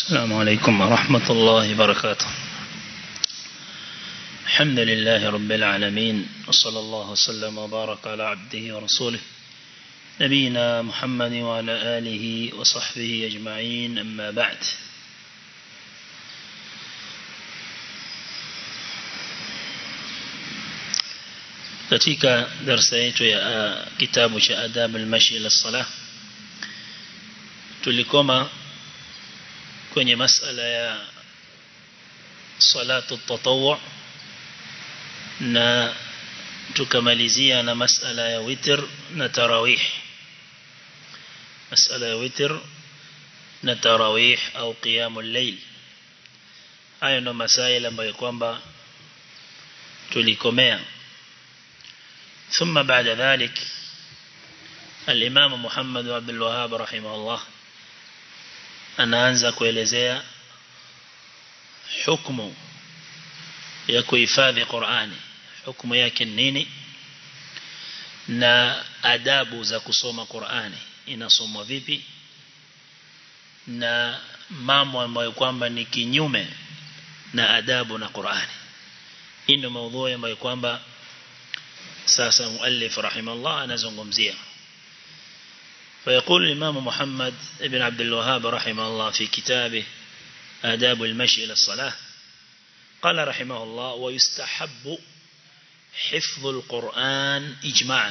السلام عليكم ورحمة الله وبركاته الحمد لله رب العالمين وصلى الله وسلم وبارك على عبده ورسوله نبينا محمد وعلى آله وصحبه أجمعين أما بعد katika darasa yetu ya kitabu cha adab al-mashi ila salah tulikoma kwenye masala ya salatu tatawwu na tukamalizia na masala ya witr na tarawih masala ya witr na tarawih au qiyamul layl hayo ndo masaila ambayo kwamba tulikomea ثم بعد ذلك الإمام محمد عبد الوهاب رحمه الله anaanza kuelezea hukumu ya kuhifadhi Qur'ani hukumu yake nini na adabu za kusoma Qur'ani inasomwa vipi na mambo ambayo kwamba ni kinyume na adabu na Qur'ani hii ndio maudhui ambayo kwamba sasa muallif rahimahullah anazungumzia فيقول الإمام محمد بن عبد الوهاب رحمه الله في كتابه آداب المشي إلى الصلاة قال رحمه الله ويستحب حفظ القرآن إجماعا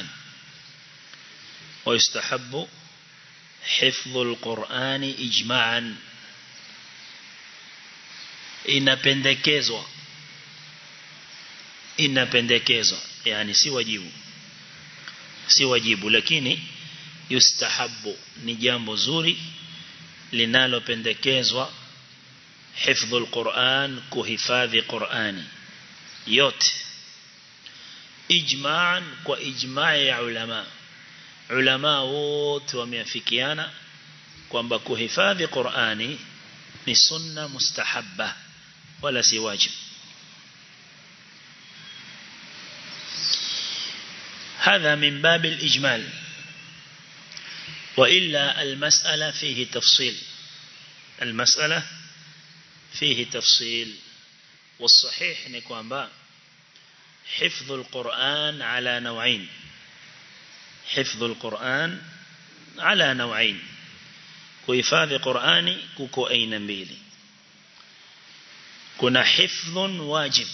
ويستحب حفظ القرآن إجماعا inapendekezwa inapendekezwa yani si wajibu si wajibu lakini yustahabu ni jambo zuri linalopendekezwa hifdhul Qur'an kuhifadhi Qur'ani yote ijma'an kwa ijma' ya ulama ulama wote wameafikiana kwamba kuhifadhi Qur'ani ni sunna mustahabba wala si wajib هذا من باب الإجمال وإلا المسألة فيه تفصيل المسألة فيه تفصيل والصحيح نكوان با حفظ القرآن على نوعين حفظ القرآن على نوعين kuhifadhi Qur'ani kuko aina mbili kuna hifdhun wajib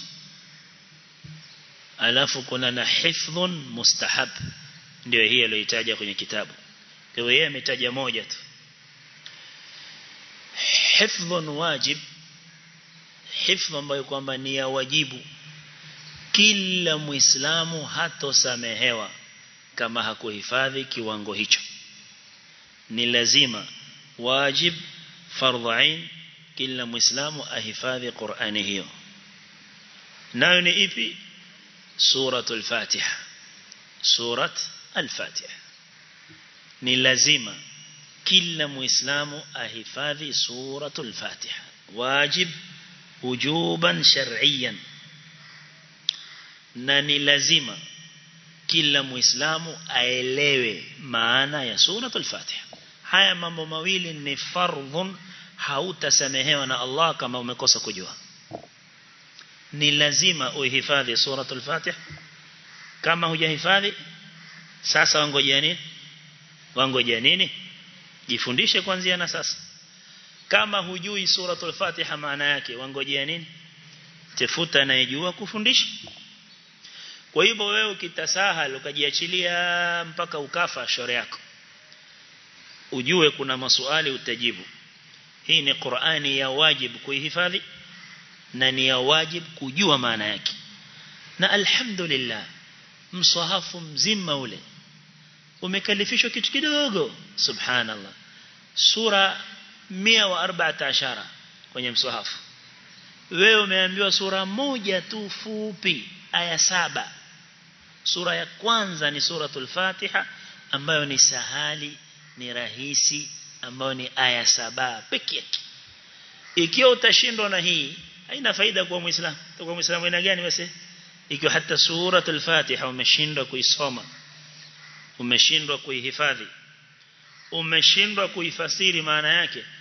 alafu kuna na hifdhun mustahab ndio hii aliyoitaja kwenye kitabu kwa hiyo yeye ametaja moja tu hifdhun wajib hifdh ambayo kwamba ni ya wajibu kila muislamu hatosamehewa kama hakuhifadhi kiwango hicho ni lazima wajib fardhu ain kila muislamu ahifadhi Qur'ani hiyo nayo ni ipi suratul fatiha surat al-fatiha ni lazima kila muislamu ahifadhi suratul fatiha wajib wujuban shar'iyan na ni lazima kila muislamu aelewe maana ya suratul fatiha haya mambo mawili ni fardhun hautasamehewa na Allah kama umekosa kujua ni lazima uhifadhi suratul fatiha kama hujahifadhi sasa wangojea nini wangojea nini jifundishe kuanzia na sasa kama hujui suratul fatiha maana yake wangojea nini tafuta anayejua kufundisha kwa hivyo wewe ukitasahal ukajiachilia mpaka ukafa shore yako ujue kuna maswali utajibu hii ni Qur'ani ya wajibu kuihifadhi na ni ya wajibu kujua maana yake na alhamdulillah msahafu mzima ule umekalifishwa kitu kidogo subhanallah sura 114 kwenye msahafu wewe umeambiwa sura moja tu fupi aya saba sura ya kwanza ni suratul fatiha ambayo ni sahali ni rahisi ambayo ni aya saba pekee yake ikiwa utashindwa na hii haina faida kwa muislamu kwa muislamu ina gani basi ikiwa hata suratul fatiha umeshindwa kuisoma umeshindwa kuihifadhi umeshindwa kuifasiri maana yake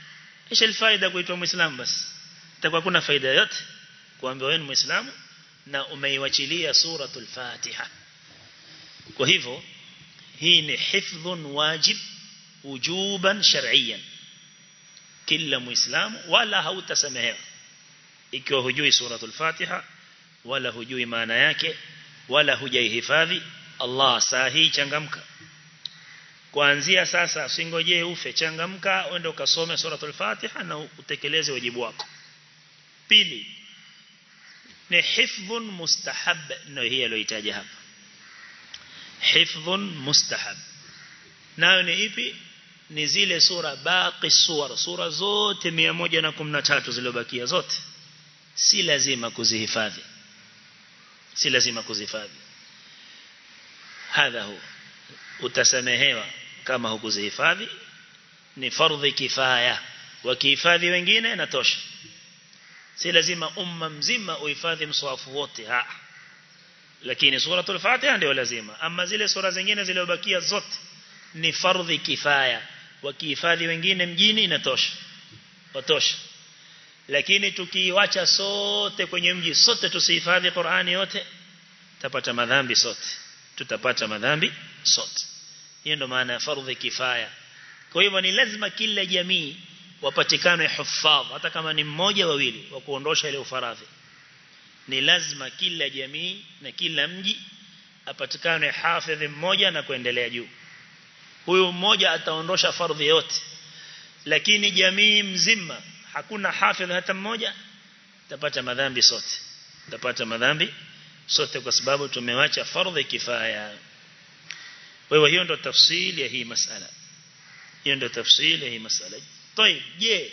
ايش الفائده kuitwa muislam basi itakuwa kuna faida yote kuambiwa wewe ni muislamu na umeiwachilia suratul fatiha kwa hivyo hii ni hifdhun wajib wujuban shar'iyyan kila muislamu wala hautasamehewa ikiwa hujui suratul fatiha wala hujui maana yake wala hujaihifadhi Allah sahi changamka kuanzia sasa usingojee ufe changamka uende ukasome suratul fatiha na utekeleze wajibu wako pili ni hifdhun mustahab ndio hii aliyoitaja hapa hifdhun mustahab nayo ni ipi ni zile sura baqi suwar sura zote 113 zilizobakia zote si lazima kuzihifadhi si lazima kuzihifadhi hadha hu utasamehewa kama hukuzihifadhi ni fardhi kifaya wakihifadhi wengine natosha si lazima umma mzima uhifadhi mswafu wote ha lakini suratul fatiha ndio lazima ama zile sura zingine zilizobakia zote ni fardhi kifaya wakihifadhi wengine mjini inatosha watosha lakini tukiiacha sote kwenye mji sote tusihifadhi Qur'ani yote tutapata madhambi sote tutapata madhambi sote hiyo ndo maana ya fardhi kifaya kwa hivyo ni lazima kila jamii wapatikane hufadh hata kama ni mmoja wawili wa kuondosha ile ufaradhi ni lazima kila jamii na kila mji apatikane hafidh mmoja na kuendelea juu huyu mmoja ataondosha fardhi yote lakini jamii mzima hakuna hafidh hata mmoja tapata madhambi sote tapata madhambi sote kwa sababu tumewacha fardhi kifaya kwa hiyo hiyo ndo tafsiri ya hii masala hiyo ndo tafsiri ya hii masala طيب je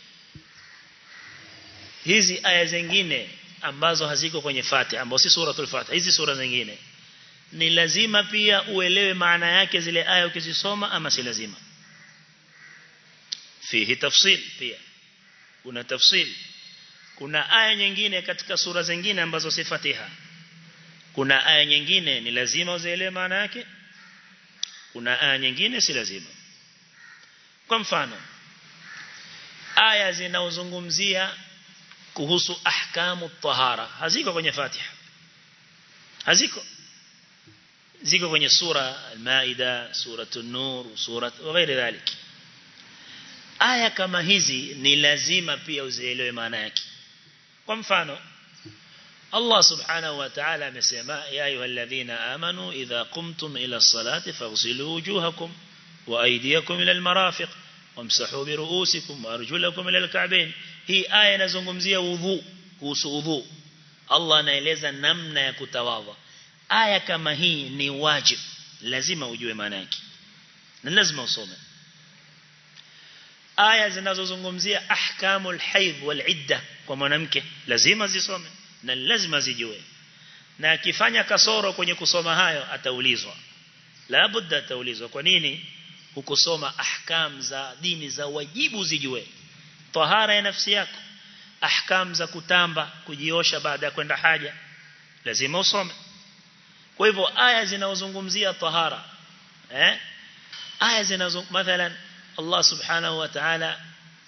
hizi aya zingine ambazo haziko kwenye Fatiha ambazo si suratul Fatiha hizi sura zingine ni lazima pia uelewe maana yake zile aya ukizisoma ama si lazima fihi tafsil pia kuna tafsil kuna aya nyingine katika sura zingine ambazo si Fatiha kuna aya nyingine ni lazima uzielewe maana yake kuna aya nyingine si lazima kwa mfano aya zinaozungumzia kuhusu ahkamu tahara haziko kwenye Fatiha haziko ziko kwenye sura al-Maida sura an-Nur sura وغير ذلك aya kama hizi ni lazima pia uzielewe maana yake kwa mfano Allah subhanahu wa ta'ala amesema ya ayyuhalladhina amanu idha qumtum ila as-salati faghsilu wujuhakum wa aydiyakum ila al-marafiq wamsahu bi ru'usikum wa arjulakum ila al-ka'bayn hii aya inazungumzia udhu kuhusu udhu Allah anaeleza namna ya kutawadha aya kama hii ni wajib lazima ujue maana yake na lazima usome aya zinazozungumzia ahkamul haidh wal idda kwa mwanamke lazima zisome na lazima zijue na akifanya kasoro kwenye kusoma hayo ataulizwa la budda ataulizwa kwa nini hukusoma ahkam za dini za wajibu zijue tahara ya nafsi yako ahkam za kutamba kujiosha baada ya kwenda haja lazima usome kwa hivyo aya zinazozungumzia tahara eh aya zinazo mathalan Allah subhanahu wa ta'ala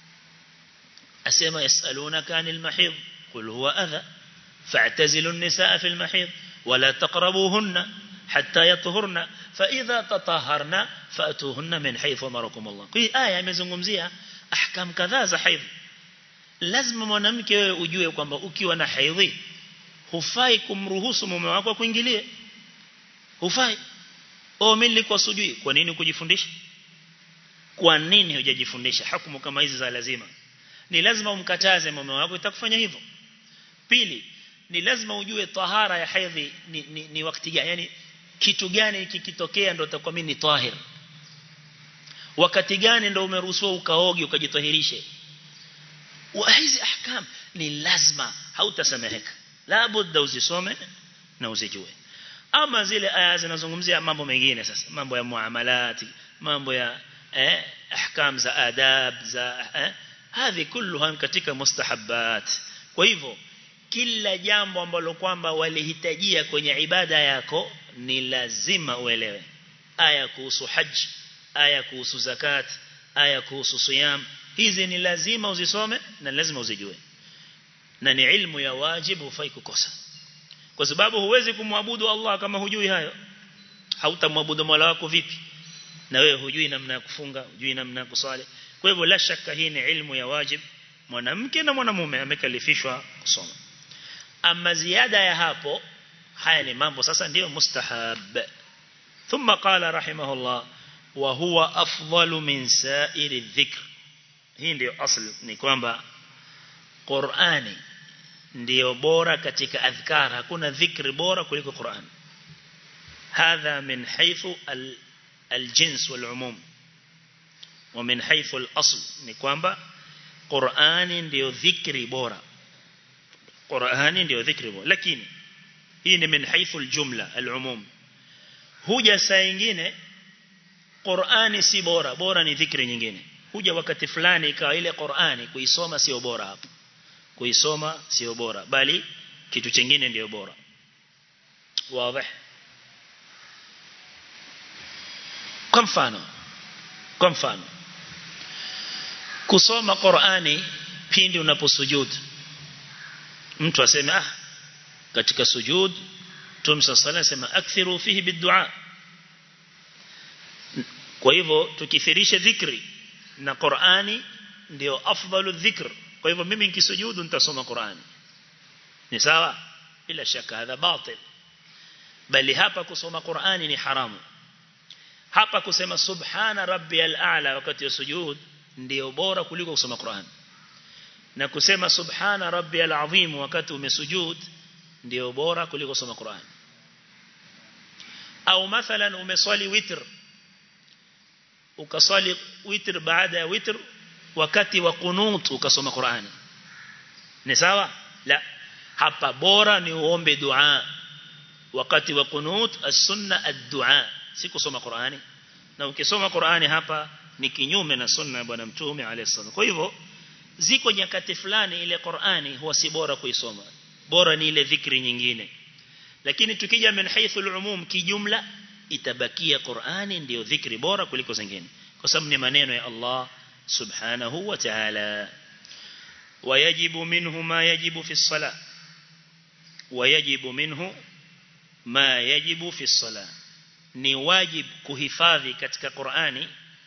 asema yasalunaka anil mahid qul huwa adha fa'tazilu an-nisaa fil mahid wala taqrabuhunna hatta yatahurna fa idha tatahharna fa'tuhunna min haythu amarakum Allah hii aya imezungumzia ahkam kadhaa za haidh lazima mwanamke wewe ujue kwamba ukiwa na haidhi hufai kumruhusu mume wako kuingilie hufai oh mimi nilikuwa sujui kwa nini kujifundisha kwa nini hujajifundisha hukumu kama hizi za lazima ni lazima umkataze mume wako itakufanya hivyo pili ni lazima ujue tahara ya haidhi ni, ni, ni wakati gani yani kitu gani kikitokea ndio utakuwa mimi ni tahir wakati gani ndio umeruhusiwa ukaoge ukajitahirishe wa hizi ahkam ni lazima hautasameheka la budda uzisome na uzijue ama zile aya zinazungumzia mambo mengine sasa mambo ya muamalati mambo ya eh ahkam za adab za eh hizi kulluha katika mustahabbat kwa hivyo kila jambo ambalo kwamba walihitajia kwenye ibada yako ni lazima uelewe aya kuhusu haji aya kuhusu zakat aya kuhusu siyam hizi ni lazima uzisome na lazima uzijue na ni ilmu ya wajibu hufai kukosa kwa sababu huwezi kumwabudu Allah kama hujui hayo hautamwabudu Mola wako vipi na wewe hujui namna ya kufunga hujui namna ya kusali kwa hivyo la shaka hii ni ilmu ya wajib mwanamke na mwanamume amekalifishwa kusoma ama ziada ya hapo haya ni mambo sasa ndio mustahab thumma qala rahimahullah wa huwa afdalu min sa'iri dhikr hii ndio asli ni kwamba Qur'ani ndio bora katika adhkar hakuna dhikri bora kuliko Qur'an hadha min haythu al-jins wal-umum wa min haythu al-asl ni kwamba Qur'ani ndio dhikri bora Qur'ani ndio dhikri bora lakini hii ni min haythu al-jumla al-umum huja saa nyingine Qur'ani si bora bora ni dhikri nyingine huja wakati fulani ikawa ile Qur'ani kuisoma sio bora hapo kuisoma sio bora bali kitu kingine ndio bora wazi kwa mfano kwa mfano kusoma Qur'ani pindi unaposujud mtu aseme ah katika sujud tumsa sala sema akthiru fihi bidua kwa hivyo tukithirisha dhikri na Qur'ani ndio afdalu dhikr kwa hivyo mimi nikisujudu nitasoma Qur'ani ni sawa bila shaka hadha batil bali hapa kusoma Qur'ani ni haramu hapa kusema subhana rabbiyal a'la wakati wa sujud ndio bora kuliko kusoma Qur'an na kusema subhana rabbiyal azim wakati umesujud ndio bora kuliko kusoma Qur'an au mathalan umeswali witr ukaswali witr baada ya witr wakati wa qunut ukasoma Qur'an ni sawa la hapa bora ni uombe dua wakati wa qunut as-sunna ad-du'a si kusoma Qur'ani na ukisoma Qur'ani hapa ni kinyume na sunna ya bwana mtume alayhi kwa hivyo ziko nyakati fulani ile Qur'ani huwa si bora kuisoma bora ni ile dhikri nyingine lakini tukija min haythu al-umum kijumla itabakia Qur'ani ndio dhikri bora kuliko zingine kwa sababu ni maneno ya Allah subhanahu wa ta'ala ويجب منه ما يجب في الصلاة ويجب منه ما يجب في الصلاة ni wajib kuhifadhi katika Qur'ani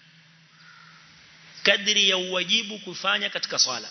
kadri ya uwajibu kufanya katika swala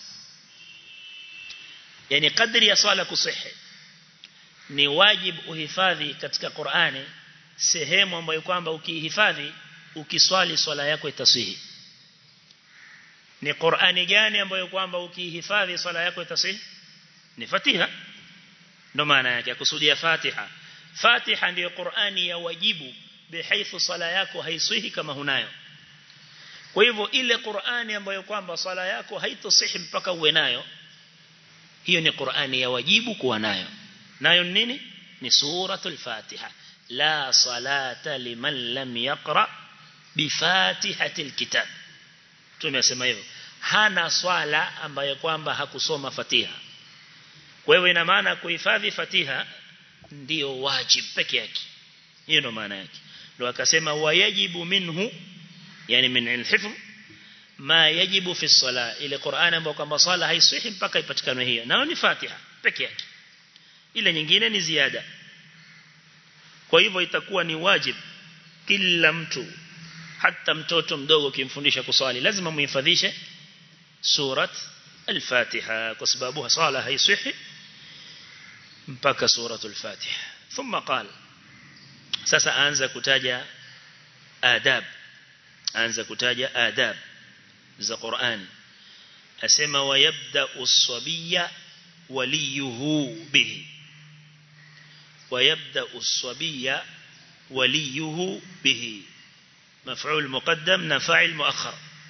yani kadri ya swala kusihi ni wajib uhifadhi katika Qur'ani sehemu ambayo kwamba ukihifadhi ukiswali swala yako itasihi ni Qur'ani gani ambayo kwamba ukihifadhi swala yako itasihi ni Fatiha ndo maana yake kusudia Fatiha Fatiha ndiyo Qur'ani ya wajibu bihaithu sala yako haisihi kama hunayo kwa hivyo ile Qur'ani ambayo kwamba sala yako haitosihi mpaka uwe nayo hiyo ni Qur'ani ya wajibu kuwa nayo nayo nini ni suratul Fatiha la salata liman lam yaqra bifatihatil kitab tumesema hivyo hana swala ambayo kwamba hakusoma Fatiha kwa hivyo ina maana kuhifadhi Fatiha ndio wajib peke yake hiyo ndo maana yake ndio akasema wayajibu minhu yani min al-hifz ma yajibu fi sala ile Qur'an ambayo kwamba sala haisihi mpaka ipatikane hiyo nao ni Fatiha peke yake ile nyingine ni ziada kwa hivyo itakuwa ni wajib kila mtu hata mtoto mdogo kimfundisha kuswali lazima muhifadhishe surat al-Fatiha kwa sababu sala haisihi mpaka suratul Fatiha thumma qala sasa anza kutaja adab anza kutaja adab za Qur'an asema wayabda uswabiya waliyuhu bihi wayabda uswabiya waliyuhu bihi مفعول مقدم نفاعل مؤخر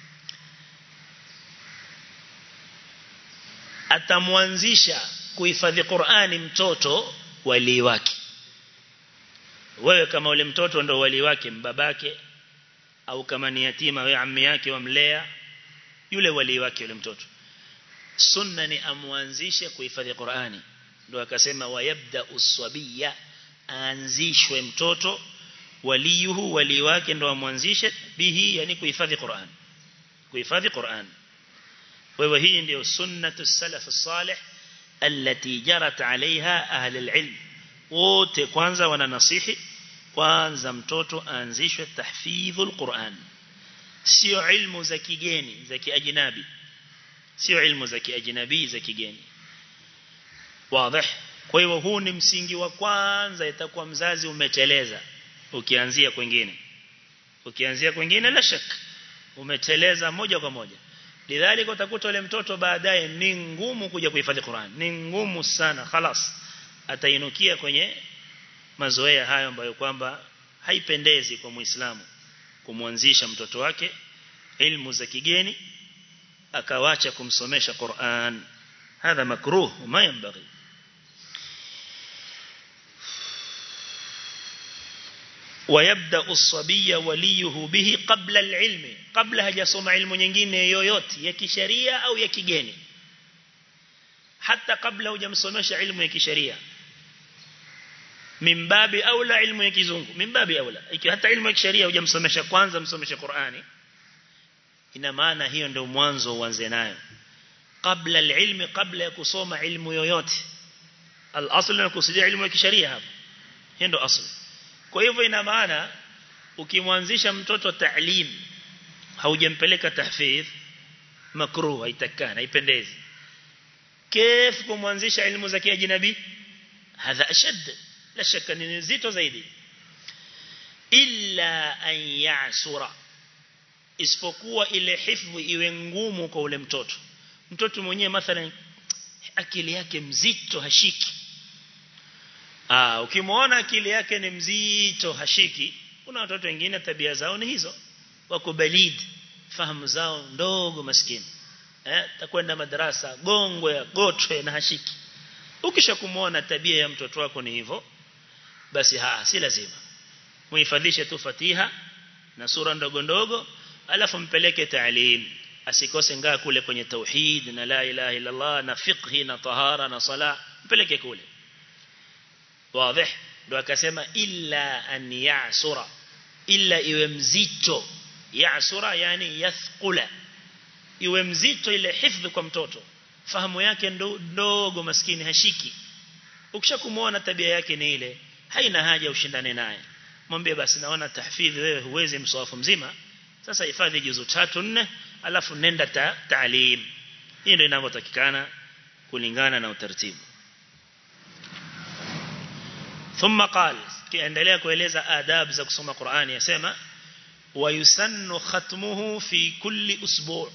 atamwanzisha kuhifadhi Qur'ani mtoto wali wake wewe kama ule mtoto ndo wali wake mbabake au kama ni yatima wewe ammi yake wamlea yule wali wake yule mtoto sunna ni amwanzishe kuhifadhi Qur'ani ndio akasema wayabda uswabiya aanzishwe mtoto waliyuhu wali wake ndo amwanzishe bihi yani kuhifadhi Qur'an kuhifadhi Qur'an kwa hivyo hii ndio sunnatu salaf salih التي جرت عليها أهل العلم wote kwanza wananasihi kwanza mtoto aanzishwe tahfidhul Qur'an sio ilmu za kigeni za kiajnabi sio ilmu za kiajnabi za kigeni wazi kwa hivyo huu ni msingi wa kwanza itakuwa mzazi umeteleza ukianzia kwingine ukianzia kwingine la shak umeteleza moja kwa moja lidhalika utakuta yule mtoto baadaye ni ngumu kuja kuhifadhi Qur'an ni ngumu sana خلاص atainukia kwenye mazoea hayo ambayo kwamba haipendezi kwa Muislamu kumwanzisha mtoto wake ilmu za kigeni akawacha kumsomesha Qur'an hadha makruh ma yanbaghi ويبدا الصبي وليه به قبل العلم قبل hajasoma ilmu nyingine yoyote ya kisheria au ya kigeni hata kabla hujamsomesha ilmu ya kisheria mimbabi aula ilmu ya kizungu mimbabi aula ikiwa hata ilmu ya kisheria hujamsomesha kwanza msomeshe Qur'ani ina maana hiyo ndio mwanzo uanze nayo kabla alilmi kabla ya kusoma ilmu yoyote al-asl ni kusudia ilmu ya kisheria hapo hiyo ndio asli kwa hivyo ina maana ukimwanzisha mtoto ta'lim haujampeleka tahfidh makruh haitakana haipendezi كيف kumwanzisha elimu za kiajnabi hadha ashad la shaka ni nzito zaidi illa an ya'sura isipokuwa ile hifdhi iwe ngumu kwa ule mtoto mtoto mwenyewe mathalan akili yake mzito hashiki ah ukimwona akili yake ni mzito hashiki kuna watoto wengine tabia zao ni hizo wako balid fahamu zao ndogo maskini eh takwenda madrasa gongwe ya gotwe na hashiki ukisha kumuona tabia ya mtoto wako ni hivyo basi haa si lazima muhifadhishe tu Fatiha na sura ndogo ndogo alafu mpeleke taalim asikose ngaa kule kwenye tauhid na la ilaha illa Allah na fiqhi na tahara na sala mpeleke kule wazi ndo akasema illa an ya'sura illa iwe mzito ya'sura yani yathqula iwe mzito ile hifdhi kwa mtoto fahamu yake ndogo maskini hashiki ukishakumuona tabia yake ni ile haina haja ushindane naye mwambie basi naona tahfidhi wewe huwezi mswafu mzima sasa hifadhi juzu tatu nne alafu nenda ta, taalim hii ndio inavyotakikana kulingana na utaratibu ثم قال kiendelea kueleza adab za kusoma Qur'ani yasema wayusannu khatmuhu fi kulli usbu'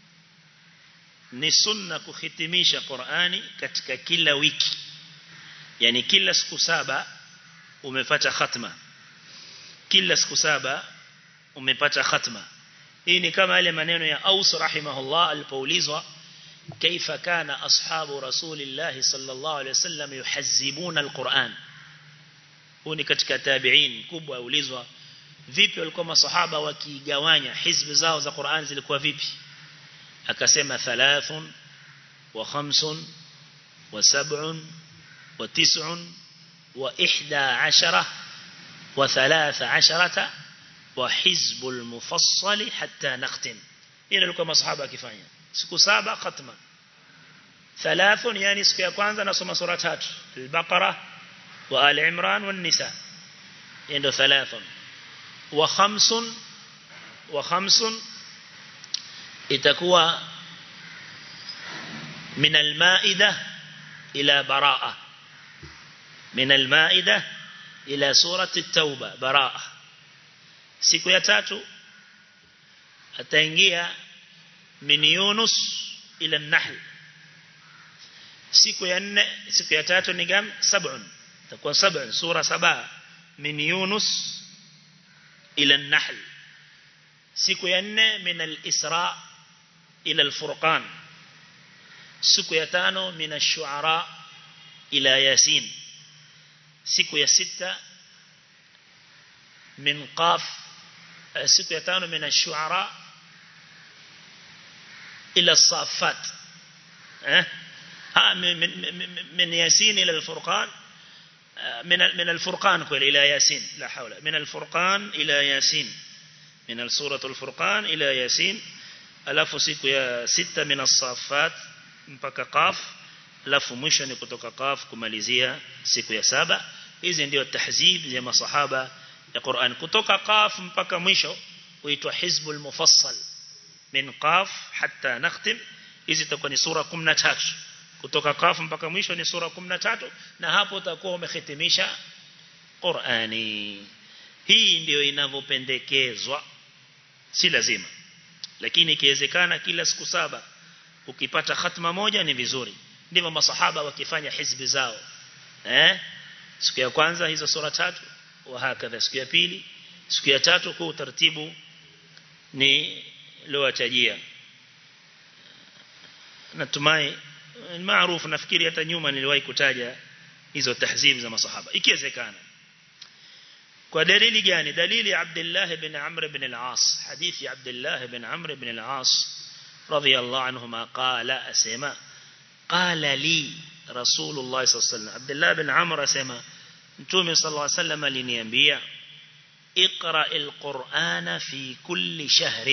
ni sunna kuhitimisha Qur'ani katika kila wiki yani kila siku saba umepata khatma kila siku saba umepata khatma hii ni kama yale maneno ya Aus rahimahullah alipoulizwa kaifa kana ashabu rasulillah sallallahu alaihi wasallam yuhazzibuna alquran huu ni katika tabi'in kubwa aulizwa vipi walikuwa masahaba wakigawanya hizbi zao za Qur'an zilikuwa vipi akasema thalathun wa khamsun wa sab'un wa tis'un wa ihda ashara wa thalatha asharata wa hizbul mufassali hatta nakhtim hilo ilikuwa masahaba akifanya siku saba khatma thalathun yani siku ya kwanza nasoma sura tatu al-baqara wa al-imran wa an-nisa ndio thalathun wa khamsun wa khamsun itakuwa min al-maida ila baraa min al-maida ila surati at-tauba baraa siku ya tatu ataingia min Yunus ila an-Nahl siku ya nne siku ya tatu ni gam sab'un takuwa sab'un sura saba min Yunus ila an-Nahl siku ya nne min al-Isra ila al-Furqan siku ya tano min ash-Shu'ara ila Yasin siku ya sita min Qaf siku ya tano min ash-Shu'ara إلى الصافات أه؟ ها من, من, من ياسين إلى الفرقان من من الفرقان قل إلى ياسين لا حول من الفرقان إلى ياسين من سورة الفرقان إلى ياسين alafu siku ya sita min as-safat mpaka qaf alafu mwisho ni kutoka qaf kumalizia siku ya saba hizi ndio tahzib ya masahaba ya Qur'an kutoka qaf mpaka mwisho huitwa hizbul mufassal min qaf hatta nakhtim hizi itakuwa ni sura 13 kutoka qaf mpaka mwisho ni sura 13 na hapo utakuwa umehitimisha Qur'ani hii ndio inavyopendekezwa si lazima lakini ikiwezekana kila siku saba ukipata khatma moja ni vizuri ndivyo masahaba wakifanya hizbi zao eh siku ya kwanza hizo sura tatu wa hakadha siku ya pili siku ya tatu kwa utaratibu ni lowatajia natumai maarufu nafikiri hata nyuma niliwahi kutaja hizo tahzib za masahaba ikiwezekana kwa dalili gani dalili Abdullah ibn Amr ibn al-As hadithi Abdullah ibn Amr ibn al-As radiyallahu anhuma qala asema qala li Rasulullah sallallahu alaihi wasallam Abdullah ibn Amr asema Mtume sallallahu alaihi wasallam aliniambia اقرأ القرآن في كل شهر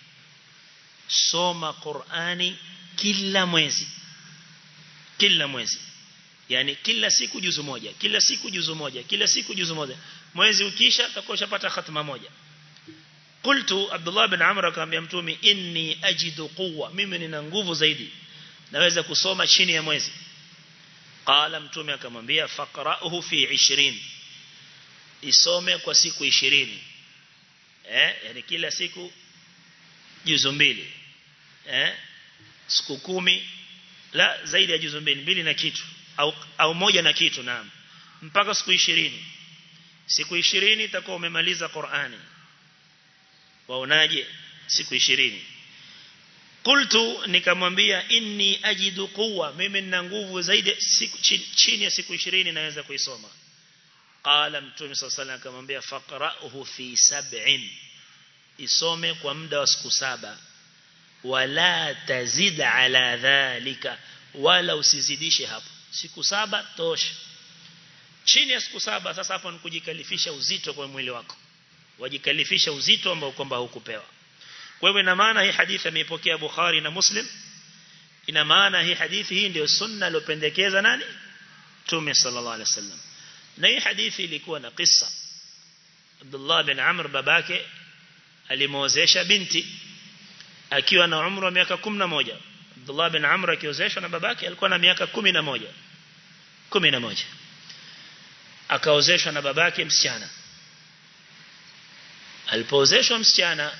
soma Qur'ani kila mwezi kila mwezi yani kila siku juzu moja kila siku juzu moja kila siku juzu moja mwezi ukisha utakoshapata khatma moja qultu Abdullah bin Amr akamwambia mtume inni ajidu quwwa mimi nina nguvu zaidi naweza kusoma chini ya mwezi qala mtume akamwambia faqra'uhu fi 20 isome kwa siku 20 eh yani kila siku juzu mbili eh siku kumi la zaidi ya juzu mbili mbili na kitu au au moja na kitu naam mpaka siku 20 siku 20 itakuwa umemaliza Qur'ani waonaje siku 20 Qultu nikamwambia inni ajidu quwwa mimi nina nguvu zaidi siku chini ya siku 20 naweza kuisoma qala mtume sallallahu alayhi akamwambia faqra'uhu fi sab'in isome kwa muda wa siku saba wala tazid ala dhalika wala usizidishe hapo siku saba tosha chini ya siku saba sasa hapo ni kujikalifisha uzito kwa mwili wako wajikalifisha uzito ambao kwamba hukupewa kwa hivyo ina maana hii hadithi ameipokea Bukhari na Muslim ina maana hii hadithi hii ndio sunna aliyopendekeza nani Mtume sallallahu alaihi wasallam na hii hadithi ilikuwa na kisa Abdullah bin Amr babake alimwozesha binti akiwa na umri wa miaka 11 Abdullah bin Amr akiozeshwa na babake alikuwa na miaka 11 11 akaozeshwa na babake msichana alipoozeshwa msichana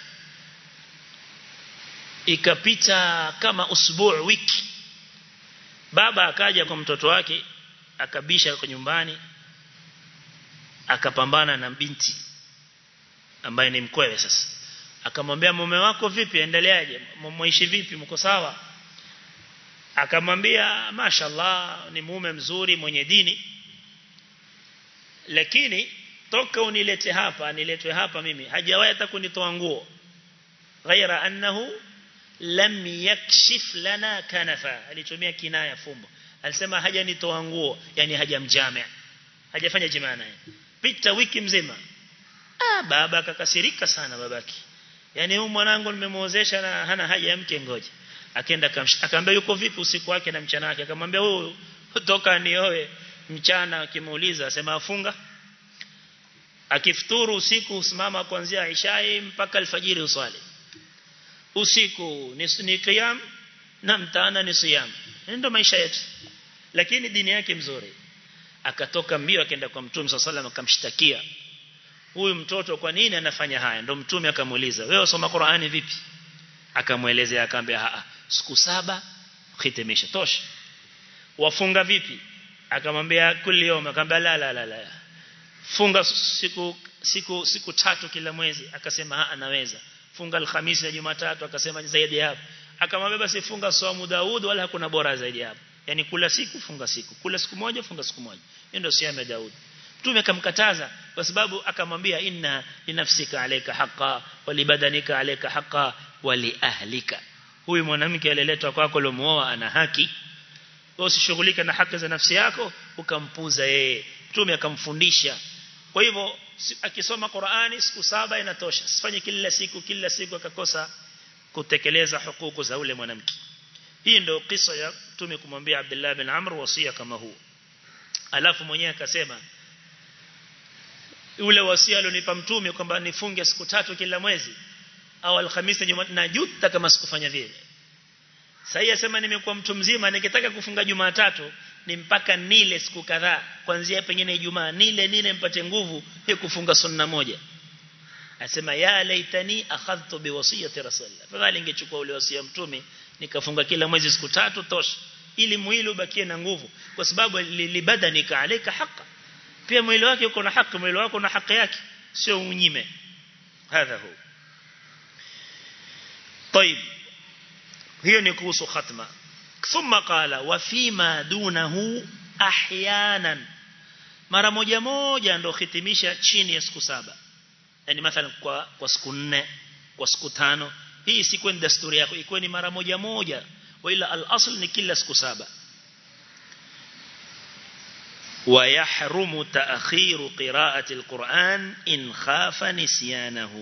ikapita kama usbuu wiki baba akaja kwa mtoto wake akabisha kwa nyumbani akapambana na binti ambaye ni mkwewe sasa akamwambia mume wako vipi endeleaje mmoishi vipi mko sawa akamwambia mashallah ni mume mzuri mwenye dini lakini toka unilete hapa niletwe hapa mimi hajawahi hata kunitoa nguo ghaira annahu lam yakshif lana kanafa alitumia kinaya fumbo alisema hajanitoa nguo yani hajamjamia hajafanya jimaa naye pita wiki mzima ah baba akakasirika sana babaki yani huyu mwanangu nimemuozesha na hana haja ya mke ngoja akaenda akamwambia yuko vipi usiku wake na mchana wake akamwambia huyu toka nioe mchana akimuuliza asema afunga akifuturu usiku usimama kuanzia ishai mpaka alfajiri uswali usiku ni, ni qiyam na mtana ni siyam ndio maisha yetu lakini dini yake mzuri akatoka mbio akaenda kwa mtume sallallahu alaihi akamshtakia huyu mtoto kwa nini anafanya haya ndio mtume akamuuliza wewe usoma Qur'ani vipi akamuelezea akamwambia siku saba khitimisha tosha wafunga vipi akamwambia kuli yom akamwambia la la la la funga siku siku siku tatu kila mwezi akasema anaweza funga alhamisi na jumatatu akasema zaidi hapo akamwambia basi funga saumu Daud wala hakuna bora zaidi hapo yani kula siku funga siku kula siku moja funga siku moja hiyo ndio siamu ya Daud Mtume akamkataza kwa sababu akamwambia inna linafsika alayka haqa walibadanika alayka haqa wali ahlika huyu mwanamke aliletwa kwako ulimuoa ana haki wewe usishughulike na haki za nafsi yako ukampuza yeye Mtume akamfundisha kwa hivyo akisoma Qur'ani siku saba inatosha sifanye kila siku kila siku akakosa kutekeleza hukuku za ule mwanamke hii ndio kisa ya mtume kumwambia Abdullah bin Amr wasia kama huu alafu mwenyewe akasema ule wasia alionipa mtume kwamba nifunge siku tatu kila mwezi au alhamisi Jumatatu najuta kama sikufanya vile sasa yasema nimekuwa mtu mzima nikitaka kufunga Jumatatu ni mpaka nile siku kadhaa kuanzia pengine Ijumaa nile nile mpate nguvu ya kufunga sunna moja asema ya laitani akhadhtu biwasiyati rasulillah fadhali ingechukua ule wasia mtume nikafunga kila mwezi siku tatu tosha ili mwili ubakie na nguvu kwa sababu libadanika alika haka pia mwili wake uko na haki mwili wako na haki yake sio unyime hadha hu طيب hiyo ni kuhusu khatma thumma qala wa fima dunahu ahyanan mara moja moja ndo hitimisha chini ya siku saba yani mathalan kwa kwa siku nne kwa siku tano hii si kwenda desturi yako ikuwe ni mara moja moja wala al-asl ni kila siku saba ويحرم تأخير قراءة القرآن إن خاف نسيانه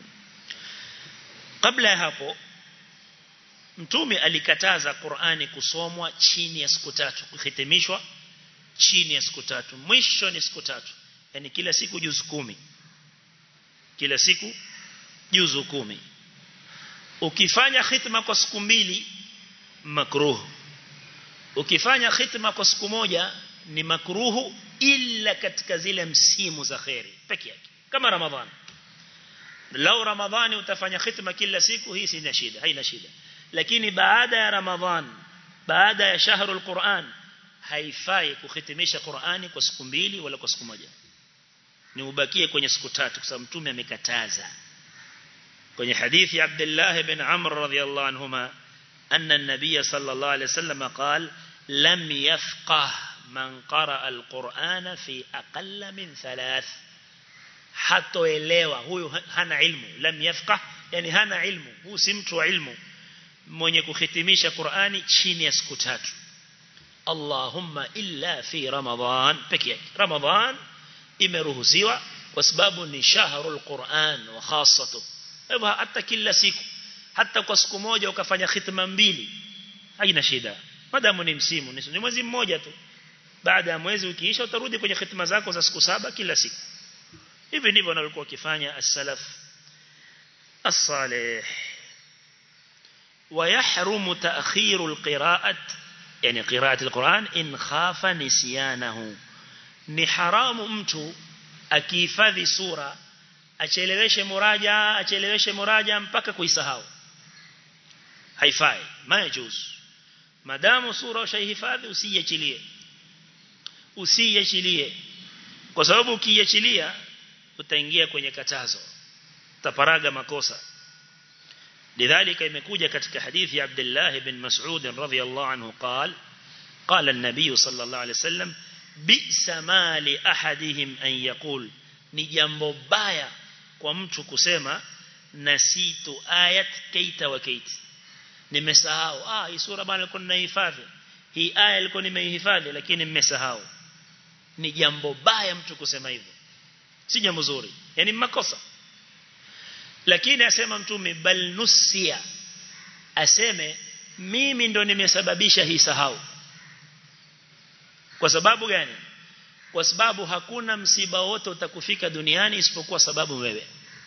قبل hapo mtume alikataza Qur'ani kusomwa chini ya siku tatu kuhitimishwa chini ya siku tatu mwisho ni siku tatu yani kila siku juzu kumi kila siku juzu kumi ukifanya khitma kwa siku mbili makruh ukifanya khitma kwa siku moja ni makruhu illa katika zile msimu za khairi peke yake kama ramadhan lau ramadhani utafanya khitma kila siku hii sina shida haina shida lakini baada ya ramadhan baada ya shahrul quran haifai kuhitimisha qurani kwa siku mbili wala kwa siku moja ni ubakie kwenye siku tatu kwa sababu mtume amekataza kwenye hadithi ya Abdullah ibn Amr radhiyallahu anhuma anna an-nabiy sallallahu alayhi wasallam qala lam yafqah man qara al-Qur'ana fi aqalla min thalath hatoelewa huyu hana ilmu lam yafqah yani hana ilmu huyu si mtu wa ilmu mwenye kuhitimisha Qur'ani chini ya siku tatu Allahumma illa fi Ramadhan pekee yake Ramadhan imeruhusiwa kwa sababu ni shahrul Qur'an wa khassatu hivyo hata kila siku hata kwa siku moja ukafanya khitma mbili haina shida madamu ni msimu ni mwezi mmoja tu baada ya mwezi ukiisha utarudi kwenye khitma zako za siku saba kila siku hivi ndivyo walikuwa wakifanya as-salaf as-salih ويحرم تأخير القراءة يعني قراءة القرآن إن خاف نسيانه ni haramu mtu akihifadhi sura acheleweshe muraja acheleweshe muraja mpaka kuisahau haifai majuz madamu sura ushaihifadhi usiiachilie usiiachilie kwa sababu ukiiachilia utaingia kwenye katazo utaparaga makosa lidhalika imekuja katika hadithi ya Abdullah ibn Mas'ud radhiyallahu anhu قال قال النبي صلى الله عليه وسلم bi'sa ma li ahadihim an yaqul ni jambo baya kwa mtu kusema nasitu ayat kaita wa kaiti nimesahau ah hii sura bana nilikuwa ninahifadhi hii aya ilikuwa nimeihifadhi lakini nimesahau ni jambo baya mtu kusema hivyo si jambo zuri yani makosa lakini asema mtume bal nusia aseme mimi ndo nimesababisha hii sahau kwa sababu gani kwa sababu hakuna msiba wote utakufika duniani isipokuwa sababu wewe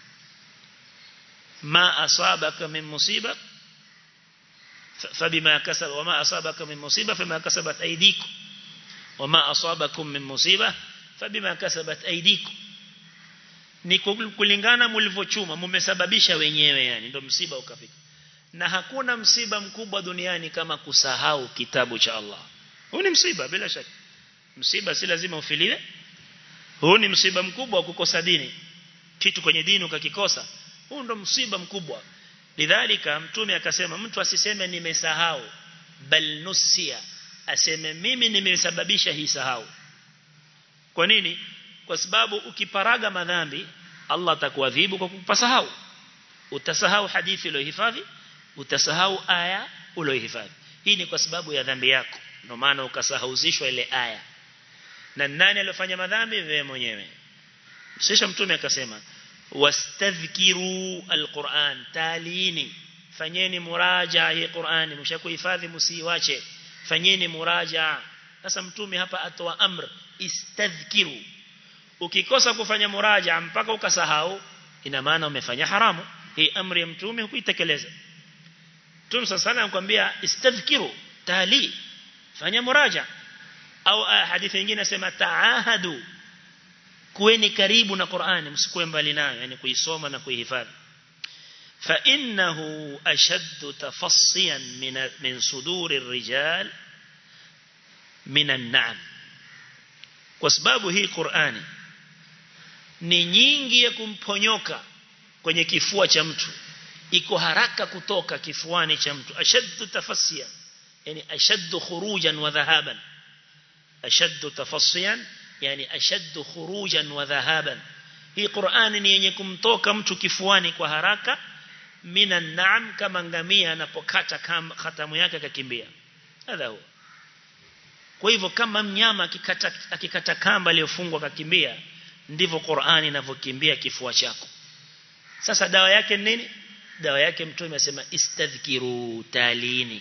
ma asabaka min musiba fabima kasab wama asabaka min musiba fama kasabat aydikum wama asabakum min musiba fabima kasabat aydikum ni kulingana mlivyochuma mmesababisha wenyewe yani ndio msiba ukafika na hakuna msiba mkubwa duniani kama kusahau kitabu cha Allah huu ni msiba bila shaka msiba si lazima ufiliwe huu ni msiba mkubwa wa kukosa dini kitu kwenye dini ukakikosa huu ndo msiba mkubwa lidhalika mtume akasema mtu asiseme nimesahau bal nusia aseme mimi nimesababisha hii sahau kwa nini kwa sababu ukiparaga madhambi Allah atakuadhibu kwa kupasahau utasahau hadithi uliyohifadhi utasahau aya uliyohifadhi hii ni kwa sababu ya dhambi yako ndio maana ukasahauzishwa ile aya na nani aliyofanya madhambi wewe mwenyewe sisha mtume akasema wastadhkiru alquran talini fanyeni muraja hii Qur'ani mshakuhifadhi msiiwache fanyeni muraja sasa mtume hapa atoa amr istadhkiru ukikosa kufanya muraja mpaka ukasahau ina maana umefanya haramu hii amri ya mtume hukuitekeleza Mtume sasa anakuambia istadhkiru tali fanya muraja au hadithi nyingine nasema taahadu kuweni karibu na Qur'ani msikuwe mbali nayo yani kuisoma na kuihifadhi fa innahu ashaddu tafassiyan min min suduri rijal min an-na'am kwa sababu hii Qur'ani ni nyingi ya kumponyoka kwenye kifua cha mtu iko haraka kutoka kifuani cha mtu ashaddu tafassiyan yani ashaddu khurujan wa dhahaban ashaddu tafassiyan yani ashaddu khurujan wa dhahaban hii Qur'ani ni yenye kumtoka mtu kifuani kwa haraka minan na'am kama ngamia anapokata khatamu yake akakimbia hadha huwa kwa hivyo kama mnyama akikata akikata kamba iliyofungwa akakimbia ndivyo Qur'ani inavyokimbia kifua chako sasa dawa yake nini dawa yake mtume amesema istadhkiru talini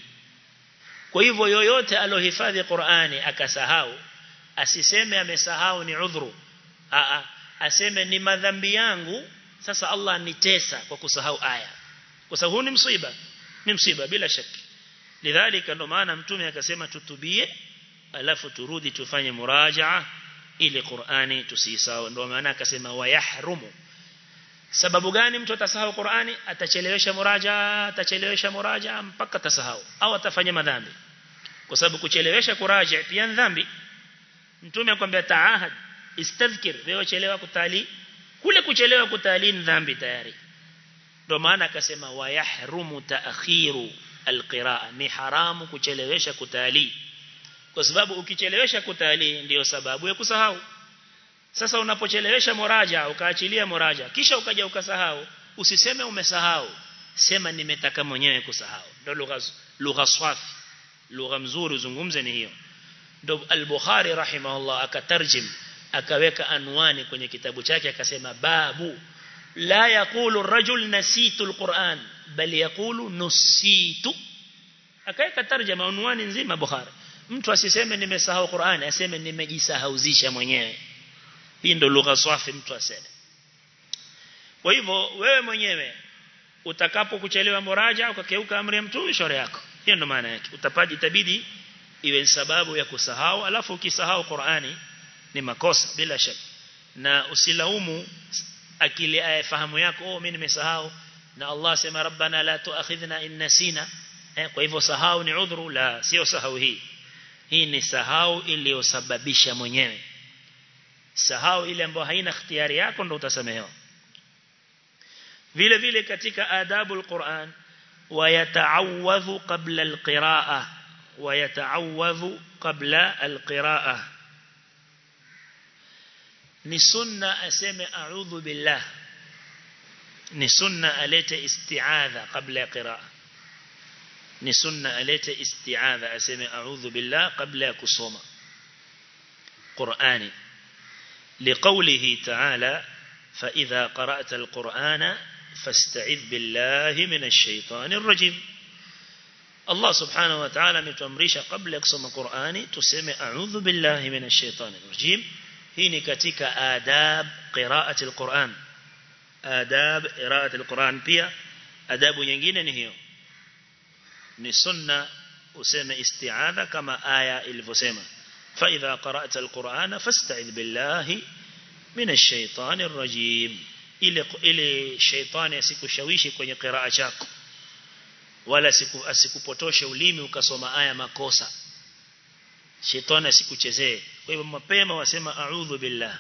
kwa hivyo yoyote alohifadhi Qur'ani akasahau asiseme amesahau ni udhuru a aseme ni madhambi yangu sasa Allah nitesa kwa kusahau aya kwa sababu ni msiba ni msiba bila shaki lidhalika ndo maana mtume akasema tutubie alafu turudi tufanye murajaa ili Qur'ani tusisahau ndo maana akasema wayahrumu sababu gani mtu atasahau Qur'ani atachelewesha muraja atachelewesha muraja mpaka atasahau au atafanya madhambi kwa sababu kuchelewesha kuraja pia dhambi mtume akwambia taahad istadhkir wewe chelewa kutali kule kuchelewa kutali ni dhambi tayari ndio maana akasema wayahrumu taakhiru alqiraa ni haramu kuchelewesha kutali kwa sababu ukichelewesha kutali ndiyo sababu ya kusahau sasa unapochelewesha muraja ukaachilia muraja kisha ukaja ukasahau usiseme umesahau sema nimetaka mwenyewe kusahau ndio lugha lugha swafi lugha mzuri uzungumze ni hiyo ndio al-Bukhari rahimahullah akatarjim akaweka anwani kwenye kitabu chake akasema babu la yaqulu ar-rajul nasitu al-Qur'an bal yaqulu nusitu akaweka tarjama anwani nzima Bukhari mtu asiseme nimesahau Qur'an aseme nimejisahauzisha mwenyewe hii ndio lugha safi mtu aseme kwa hivyo wewe mwenyewe utakapo kuchelewa muraja ukakeuka amri ya mtume shauri yako hiyo ndio maana yake utapaji itabidi iwe sababu ya kusahau alafu ukisahau Qur'ani ni makosa bila shaka na usilaumu akili ayafahamu yako oh mimi nimesahau na Allah sema rabbana la tuakhidhna in nasina eh, kwa hivyo sahau ni udhuru la sio sahau hii hii ni sahau iliyosababisha mwenyewe sahau ile ambayo haina ikhtiyari yako ndio utasamehewa vile vile katika adabu alquran ويتعوذ قبل القراءة ويتعوذ قبل القراءة ni sunna aseme a'udhu billah ni sunna alete isti'adha qabla ya qiraa ni sunna alete isti'adha aseme a'udhu billah qabla ya kusoma Qur'ani liqawlihi ta'ala fa idha qara'ta al-Qur'ana fasta'idh billahi minash shaitanir rajim Allah subhanahu wa ta'ala ametuamrisha kabla ya kusoma Qur'ani tuseme a'udhu billahi minash shaitanir rajim hii ni katika adab qira'ati al-Qur'an adab qira'ati al-Qur'an pia adabu nyingine ni hiyo ni sunna useme isti'adha kama aya ilivyosema fa idha qara'ta al-Qur'ana fasta'idh billahi minash shaitanir rajim ile ile shaitani asikushawishi kwenye qiraa chako wala siku asikupotoshe ulimi ukasoma aya makosa shetani asikuchezee kwa hivyo mapema wasema a'udhu billah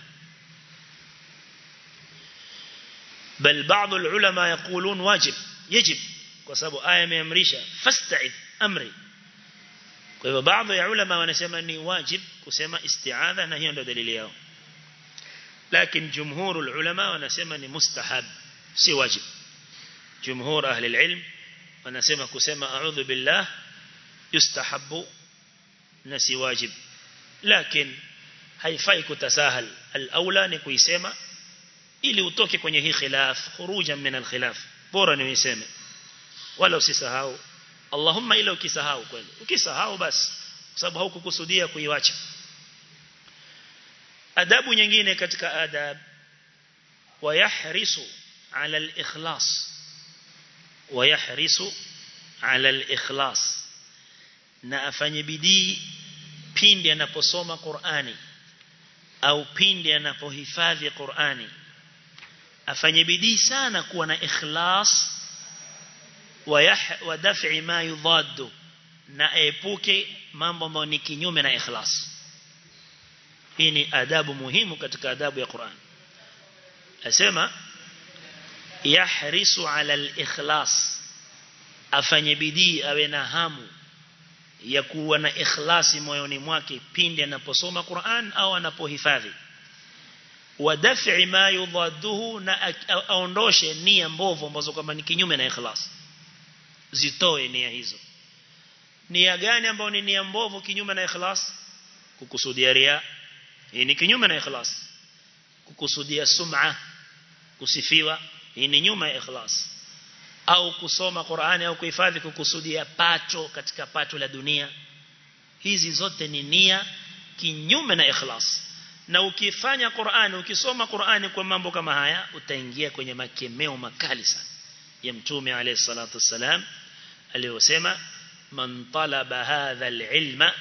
bal baadhi ulama yaqulun wajib yajib kwa sababu aya imeamrisha fasta'id amri kwa hivyo baadhi ya ulama wanasema ni wajib kusema isti'adha na hiyo ndio dalili yao lakini jumhur ulama wanasema ni mustahab si wajib jumhur ahli alilm wanasema kusema a'udhu billah yustahabu na si wajib lakini haifai kutasahal al-aula ni kuisema ili utoke kwenye hii khilaf khurujan min al-khilaf bora ni uiseme wala usisahau Allahumma ila ukisahau kweli ukisahau basi kwa sababu haukukusudia kuiacha adabu nyingine katika adab wayahrisu ala al-ikhlas wayahrisu ala al-ikhlas na afanye bidii pindi anaposoma Qur'ani au pindi anapohifadhi Qur'ani afanye bidii sana kuwa na ikhlas wa daf'i ma yudaddu na epuke mambo ambayo ni kinyume na ikhlas hii ni adabu muhimu katika adabu ya Qur'an asema yahrisu ala al-ikhlas afanye bidii awe na hamu ya kuwa na ikhlasi moyoni mwake pindi anaposoma Qur'an au anapohifadhi wa daf'i ma yudadduhu na aondoshe nia mbovu ambazo kama ni kinyume na ikhlas zitoe nia hizo nia gani ambayo ni nia mbovu kinyume na ikhlas kukusudia ria hii ni kinyume na ikhlas kukusudia sum'a kusifiwa hii ni nyuma ya ikhlas au kusoma Qur'ani au kuhifadhi kukusudia pato katika pato la dunia hizi zote ni nia kinyume na ikhlas na ukifanya Qur'ani ukisoma Qur'ani kwa mambo kama haya utaingia kwenye makemeo makali sana ya mtume alayhi salatu wasalam aliyosema man talaba hadha alilma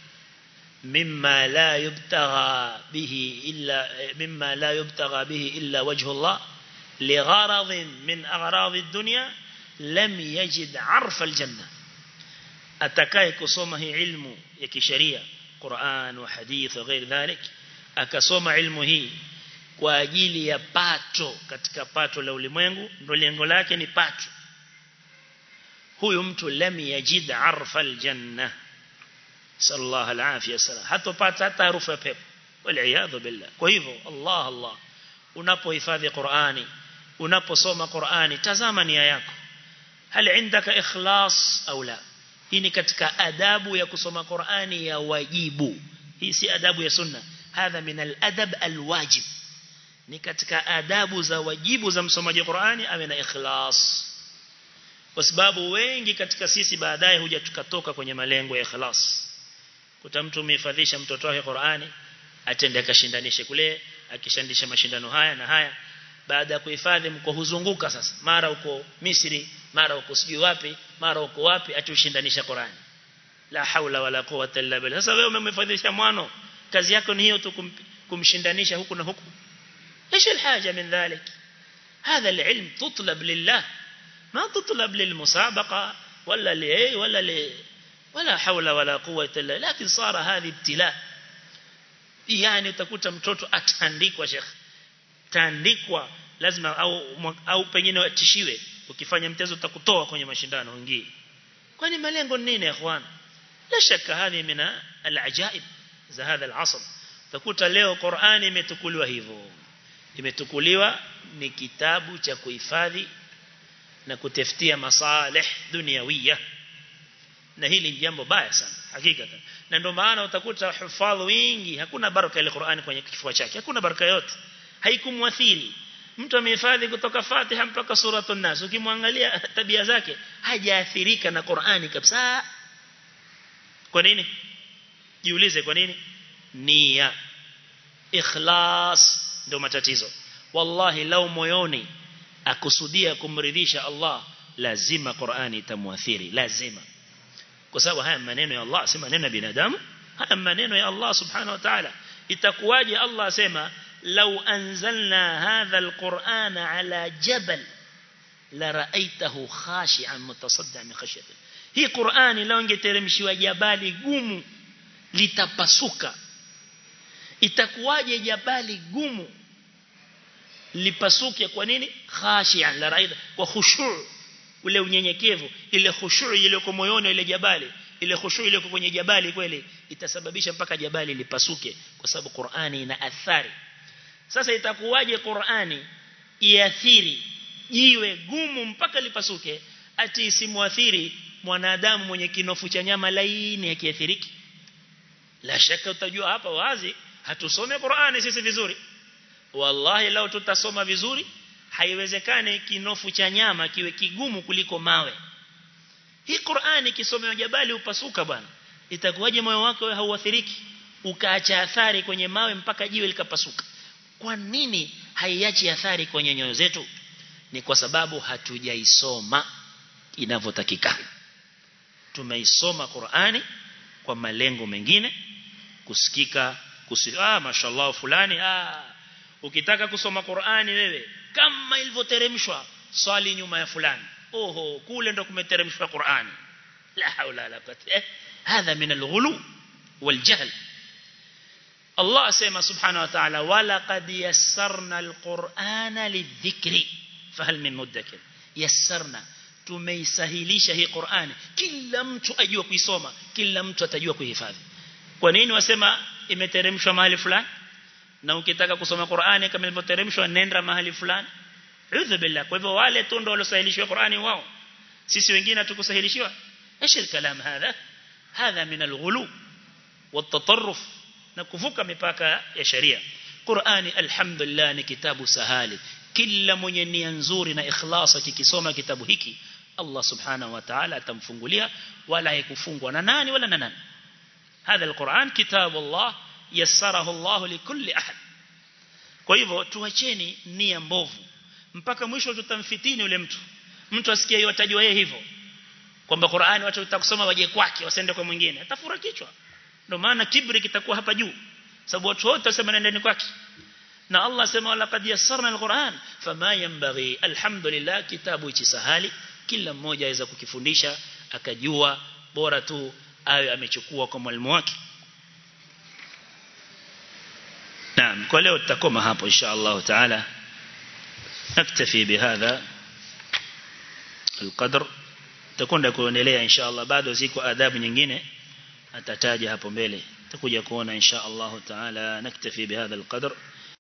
mimma la yubtagha bihi illa mimma la yubtagha bihi illa wajhu Allah لغرض من أغراض الدنيا لم يجد عرف الجنة أتكاي كسومه علم يكشريع قرآن وحديث وغير ذلك akasoma ilmu hii kwa ajili ya pato katika pato la ulimwengu ndio lengo lake ni pato huyu mtu lam yajid arfa aljanna sallallahu alafia wasallam hatopata hata harufu ya pepo wal billah kwa hivyo Allah Allah unapohifadhi Qur'ani unaposoma Qur'ani tazama nia yako hal indaka ikhlas au la hii ni katika adabu ya kusoma Qur'ani ya wajibu hii si adabu ya sunna hadha min al-adab al-wajib ni katika adabu za wajibu za msomaji Qur'ani awe na ikhlas kwa sababu wengi katika sisi baadaye huja tukatoka kwenye malengo ya ikhlas kuta mtu umehifadhisha mtoto wake Qur'ani atende akashindanishe kule akishandisha mashindano haya na haya baada ya kuhifadhi mko huzunguka sasa mara uko Misri mara uko sijui wapi mara uko wapi atushindanisha Qur'ani la haula wala quwwata illa billah sasa wewe umemhifadhisha mwano kazi yako ni hiyo tu kum, kumshindanisha huku na huku ايش الحاجه من ذلك هذا العلم تطلب لله ما تطلب للمسابقه ولا لاي ولا ل ولا حول ولا قوه الا لكن صار هذه ابتلاء yani utakuta mtoto atandikwa sheikh taandikwa lazima au au pengine watishiwe ukifanya mtezo utakutoa kwenye mashindano wengine kwani malengo ni nini ikhwan la shaka hadi mina alajaib za hadha alasr utakuta leo Qur'ani imetukuliwa hivyo imetukuliwa ni kitabu cha kuhifadhi na kutafutia masalih duniawia na hili ni jambo baya sana hakika na ndio maana utakuta hufadhi wingi hakuna baraka ile Qur'ani kwenye kifua chake hakuna baraka yote haikumwathiri mtu amehifadhi kutoka Fatiha mpaka suratul Nas ukimwangalia tabia zake hajaathirika na Qur'ani kabisa kwa nini jiulize kwa nini nia ikhlas ndio matatizo wallahi lau moyoni akusudia kumridhisha Allah lazima Qur'ani itamwathiri lazima kwa sababu haya maneno ya Allah si maneno ya binadamu haya maneno ya Allah subhanahu wa ta'ala itakuwaje Allah asema law anzalna hadha alqur'ana ala jabal la ra'aytahu khashi'an mutasaddian min khashyati hii Qur'ani lao ingeteremshiwa jabali gumu litapasuka itakuwaje jabali gumu lipasuke kwa nini khashi'an la ra'ayta kwa khushu' ule unyenyekevu ile khushu' ile kwa moyoni ile jabali ile khushu' ile kwenye jabali kweli itasababisha mpaka jabali lipasuke kwa sababu Qur'ani ina athari sasa itakuwaje Qur'ani iathiri jiwe gumu mpaka lipasuke ati isimuathiri mwanadamu mwenye kinofu cha nyama laini akiathiriki la shaka utajua hapa wazi hatusome Qur'ani sisi vizuri wallahi lao tutasoma vizuri haiwezekani kinofu cha nyama kiwe kigumu kuliko mawe hii Qur'ani kisomewa jabali upasuka bwana itakuwaje moyo wako wewe hauathiriki ukaacha athari kwenye mawe mpaka jiwe likapasuka kwa nini haiachi athari kwenye nyoyo zetu ni kwa sababu hatujaisoma inavyotakikana tumeisoma Qur'ani kwa malengo mengine kusikika kusi ah mashallah fulani ah ukitaka kusoma Qur'ani wewe kama ilivyoteremshwa swali nyuma ya fulani oho kule ndo kumeteremshwa Qur'ani la haula la quwwata eh hadha min al-ghulu wal-jahl Allah asema subhanahu wa ta'ala wala qad yassarna al-Qur'ana lidhikri fahal min mudakkir yassarna tumeisahilisha hii Qur'ani kila mtu ajua kuisoma kila mtu atajua kuihifadhi kwa nini wasema imeteremshwa mahali fulani na ukitaka kusoma Qur'ani kama ilivyoteremshwa nenda mahali fulani udhu billah kwa hivyo wale tu ndio waliosahilishwa Qur'ani wao sisi wengine hatukusahilishwa ايش الكلام هذا هذا من الغلو والتطرف na kuvuka mipaka ya sharia Qur'ani alhamdulillah ni kitabu sahali kila mwenye nia nzuri na ikhlas akikisoma kitabu hiki Allah subhanahu wa ta'ala atamfungulia wala haikufungwa na nani wala na nani هذا القرآن كتاب الله يسره الله لكل أحد kwa hivyo tuacheni nia mbovu mpaka mwisho tutamfitini yule mtu mtu asikie hiyo atajua yeye hivyo kwamba Qur'ani watu watakusoma waje kwake wasende kwa mwingine atafura kichwa ndio maana kibri kitakuwa hapa juu sababu watu wote wasema nendeni kwake na Allah sema laqad yassarna alquran fama yanbaghi alhamdulillah kitabu hichi sahali kila mmoja aweza kukifundisha akajua bora tu awe amechukua kwa mwalimu wake Naam kwa leo tutakoma hapo insha Allah taala naktafi bihadha القدر tutakwenda kuendelea insha Allah bado ziko adabu nyingine atataja hapo mbele tutakuja kuona insha Allah taala naktafi bihadha alqadr